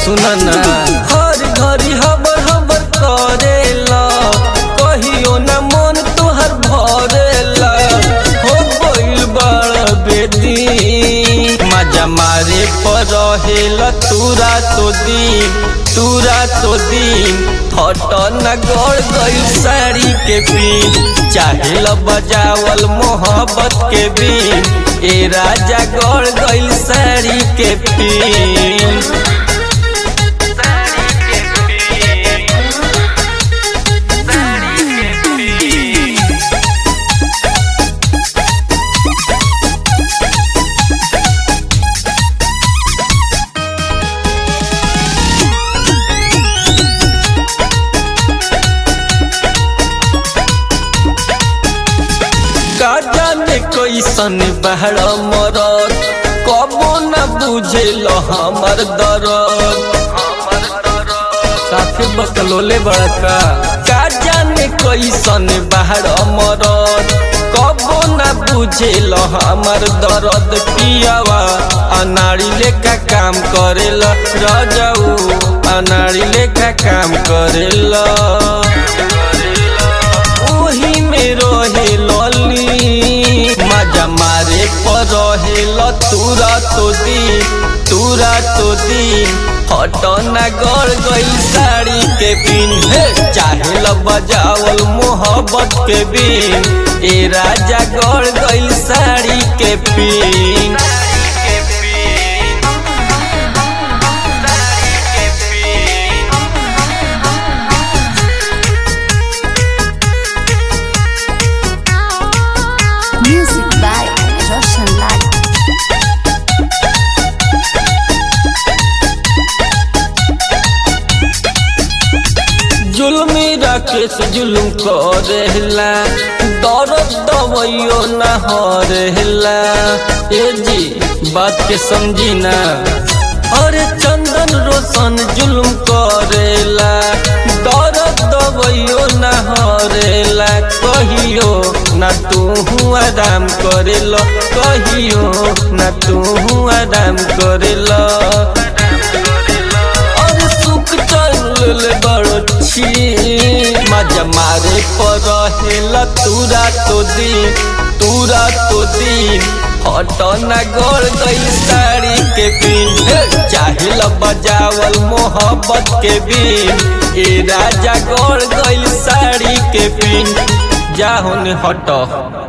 सुन ना हर घड़ी हबर हबर करेला कहियो ना मन तोहर भरेला हो गइल बड़ बेदी मजा मारे पर रहेला तूरा तो दिन तूरा तो दिन फट न गड़ गइल साड़ी के पिन चाहे ल बजावल मोहब्बत के बिन ए राजा गड़ गइल साड़ी के पिन का जाने कैसन बहर मरद कबो न बुझेल हमर दर्द साथे बकलोले बड़का का जाने कैसन बहर मरद कबो न बुझेल हमर दर्द पियावा अनाड़ी लेखा काम करेला रजऊ अनाड़ी लेखा काम करेला ओही में रहे लली मजा मारे पर रहे ल तूरा तो दी तूरा तो दी हटना गड़ गई साड़ी के पिन हे चाहे ल बजावल मोहब्बत के बिन ए राजा गड़ गई साड़ी के pin Music by Roshan Lal. जुल्मी राकेश जुलुम करेला दर्द दवाइयो न हरेला ए जी बात के समझी ना अरे चंदन रोशन जुलुम करेला दर्द दवाइयो न हरेला कहियो ना तू आराम करेला कहियो ना तू आराम करेला और सुख चल बड़छी मजा मारे पर रहेला तूरा तो दिन तूरा तो दिन हटना गड़ गई साड़ी के पिन चाहे ल बजावल मोहब्बत के बिन ए राजा गड़ गई साड़ी के पिन जा होने हट